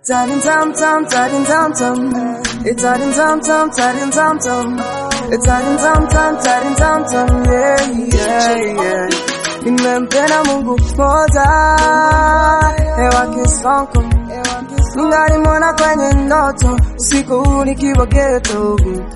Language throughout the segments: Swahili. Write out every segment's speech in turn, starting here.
Tarin tam tam, tarin tam tam. It's tarin tam tam, tarin tam tam. It's tarin tam tam, tarin tam tam. Yeah, yeah, yeah. Nimempenda Mungu moja, hewa kisonko. Ningalimwona kwenye ndoto, usiku nikiwa ghetto.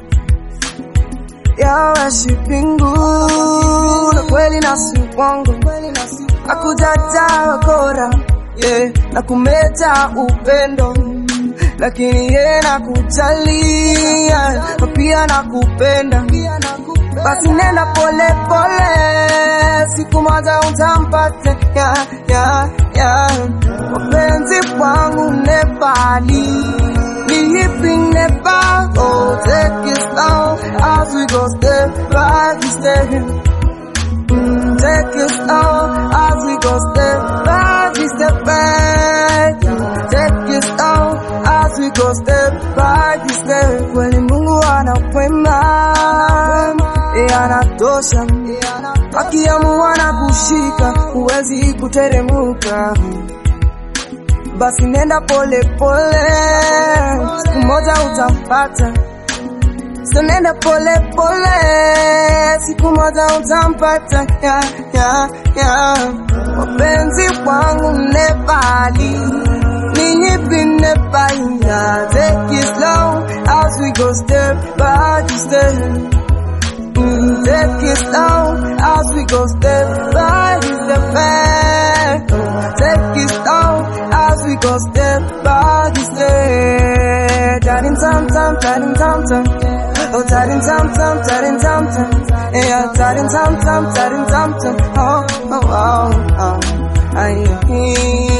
Yawe shipingu, na kweli na si uongo. Hakujajaa kora, yeah, na kumeta upendo lakini ye nakujali yeah, na pia nakupenda basi nenda pole pole siku moja utampate yeah, yeah, yeah. wapenzi wangu nepali ni hipi nepa oh, take it slow as we go step by step Mm, take it slow as we go step by step back. Take it slow as we go step by step. Kweli Mungu anakwema, yeye anatosha, akiamua na kushika, huwezi kuteremuka. Basi nenda pole pole, siku moja utampata. So nenda pole pole, siku moja utampata. Yeah, yeah, yeah. Wapenzi wangu Nepali, ni hivi Nepali. Yeah, take it slow as we go step by step. Mm, take it slow as we go step by step. back. Take it slow as we go step by step. Tarin tam tam, tarin tam tam. Oh, tarin tam tam, tarin tam tam. Yeah, tarin tam tam, tarin tam tam. Oh, oh, oh, oh. Ay,